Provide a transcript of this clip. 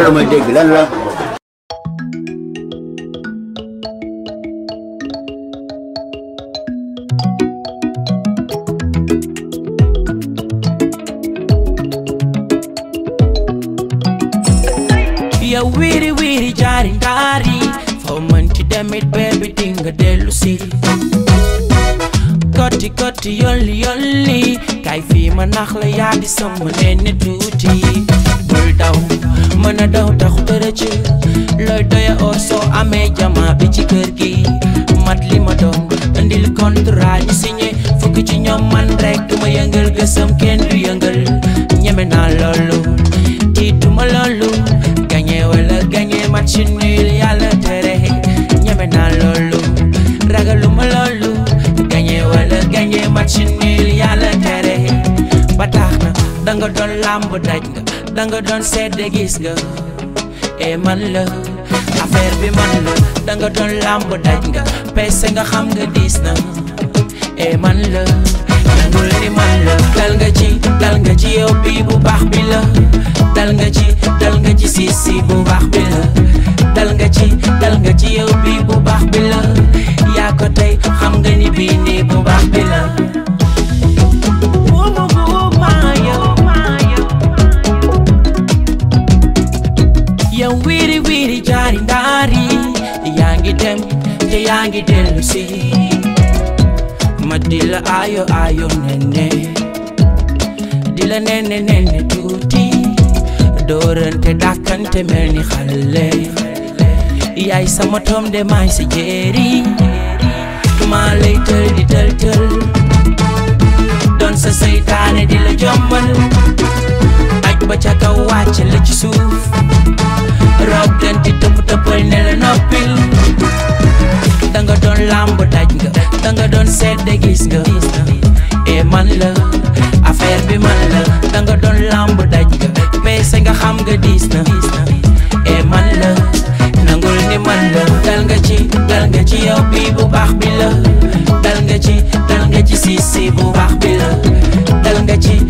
loolu may dégg lan la yow wiiri wiiri jaari ndaari foo mënti demit beebi dinga dellu si kotti kotti yolli yolli kay fii ma nax la yaa di sama nenne tuuti bul daw mën a daw taxu tërëc looy doya oo soo amee jama bi ci kër gi mat li ma doon indil contrat ñu signé fukk ci ñoom man rek du ma yëngal gësam kenn du yëngal ñeme naa loolu tiituma loolu gagné wala gagné match nul yàlla tere ñeme naa loolu ragaluma loolu gagné wala gagné match nul yàlla tere ba tax na danga doon làmb daj nga danga doon sedd gis nga e man la affaire bi man la danga doon làmb daj nga peese nga xam nga diis na e man la nangul ni man la dal nga ci dal nga ci yow bi bu baax bi la dal nga ci dal nga ci si si bu baax bi la dal nga ci dal nga ci yow bi bu baax bi la yaa ko tey xam nga ni bii nii bu baax bi la Buumu buuma yow yow wiiri wiiri jaari ndaari yaa ngi dem te yaa ngi dellu si ma di la ayo ayo nene di la nene nene tuuti doorante dàkkante mel ni xale yaay sama tom de maay sa jéeri maa lay tël di tël tël doon sa seytaane di la jommal aj ba ca kaw wàcc la ci suuf rob ganti tëpp tëppal ne la noppil danga doon làmb daj nga danga doon sedde gis nga e man la affaire bi man la danga doon làmb daj nga peese nga xam nga diis na e man la nangul ni man la dal nga ci dal nga ci yow bi bu baax bi la dal nga ci dal nga ci si si bu baax bi la dal nga ci